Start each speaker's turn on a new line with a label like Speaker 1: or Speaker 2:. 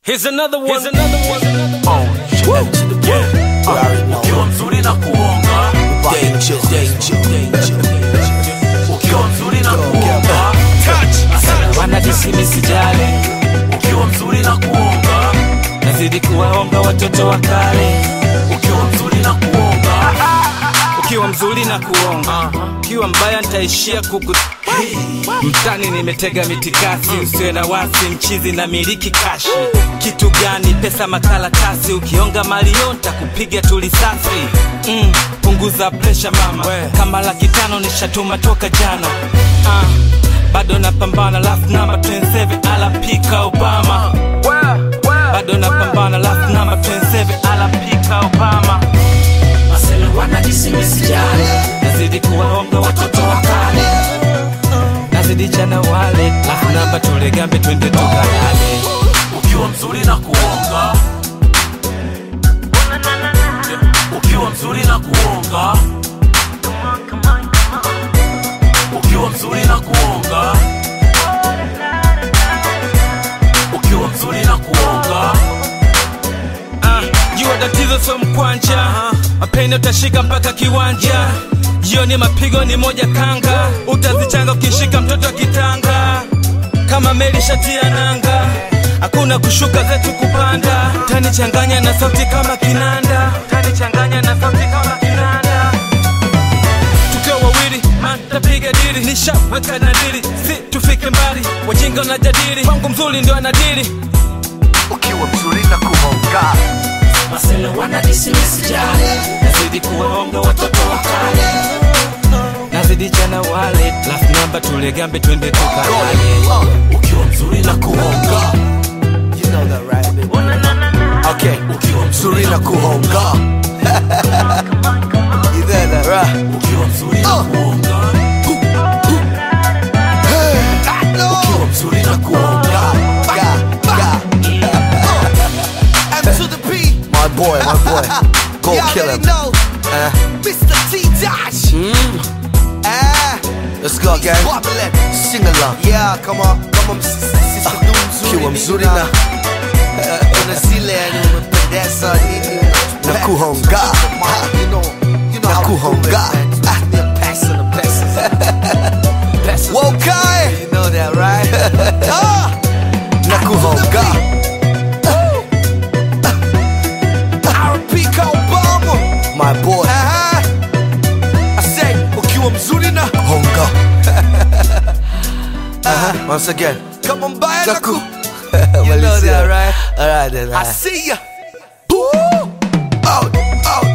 Speaker 1: Here's another one. Here's another one.
Speaker 2: Ukiwa mzuri na kuonga,
Speaker 3: Danger, danger, danger.
Speaker 2: ukiwa mzuri na kuonga,
Speaker 1: Wanajisimi sijali,
Speaker 2: ukiwa mzuri na kuonga,
Speaker 1: nazidi kuwaonga watoto wa kale.
Speaker 2: ukiwa mzuri na kuonga,
Speaker 1: Ukiwa mzuri na kuonga, ukiwa mbaya nitaishia kuku mtani nimetega mitikasi, usiwe na wasi, mchizi na miliki kashi. Kitu gani? Pesa makaratasi, ukionga malio ntakupiga tu risasi. Mm, punguza presha mama, kama laki tano nishatuma toka jana. Ah, bado napambana, last number 27 alapika Obama. Bado napambana, last number 27 alapika Obama.
Speaker 2: masela wanajisimi sijali,
Speaker 1: nazidi kuwaonga watoto wa kale, nazidi jana wale, last number tulegambe twende tukalale.
Speaker 2: ukiwa mzuri na kuonga, ukiwa mzuri na kuonga, ukiwa mzuri na kuonga, ukiwa mzuri na kuonga,
Speaker 1: Ah, jua tatizo sio mkwanja, mapene utashika mpaka kiwanja. Jioni mapigo ni moja kanga, utazichanga ukishika mtoto kitanga. Kama meli shatia nanga, hakuna kushuka zetu kupanda. Tanichanganya na sauti kama kinanda, tanichanganya na sauti kama kinanda. tukiwa wawili man tapiga dili nishaweka nadili si tufike mbali wajinga wanajadili kwangu mzuri ndio anadili
Speaker 3: Ukiwa mzuri na kuhonga
Speaker 2: masela wanajisimi sijali,
Speaker 1: nazidi kuwaonga watoto wa kale nazidi jana wale last number tulegambe twende tukalale
Speaker 2: ukiwa mzuri na kuonga,
Speaker 3: You know that right, baby? Okay,
Speaker 2: ukiwa mzuri
Speaker 3: mzuri na kuhonga You there that right?
Speaker 2: ukiwa mzuri na kuonga, ukiwa mzuri na kuonga,
Speaker 3: Ga, ga.
Speaker 4: M to the P.
Speaker 3: My boy, my boy Go
Speaker 4: Y'all
Speaker 3: kill
Speaker 4: already
Speaker 3: him
Speaker 4: know.
Speaker 3: Uh,
Speaker 4: Mr. T Dash. Ah,
Speaker 3: Let's go gang
Speaker 4: bubbling.
Speaker 3: Sing along
Speaker 4: Yeah, come on, come on, sisi
Speaker 3: Ukiwa mzuri na
Speaker 4: kuna zile yani umependeza nini
Speaker 3: Na kuhonga.
Speaker 4: You know, you know
Speaker 3: Na
Speaker 4: how we do it,
Speaker 3: kuhonga.
Speaker 4: man. Ah, they're passing the passes. Passes.
Speaker 3: Okay
Speaker 4: You know that, right? Ah,
Speaker 3: Na kuhonga
Speaker 4: R.P. Obama.
Speaker 3: My boy
Speaker 4: Aha. I say, ukiwa mzuri na
Speaker 3: Honga uh-huh. Once again
Speaker 4: kama mbaya na ku.
Speaker 3: You
Speaker 4: know that, right?
Speaker 3: Alright then
Speaker 4: I
Speaker 3: alright.
Speaker 4: see ya. Out, out.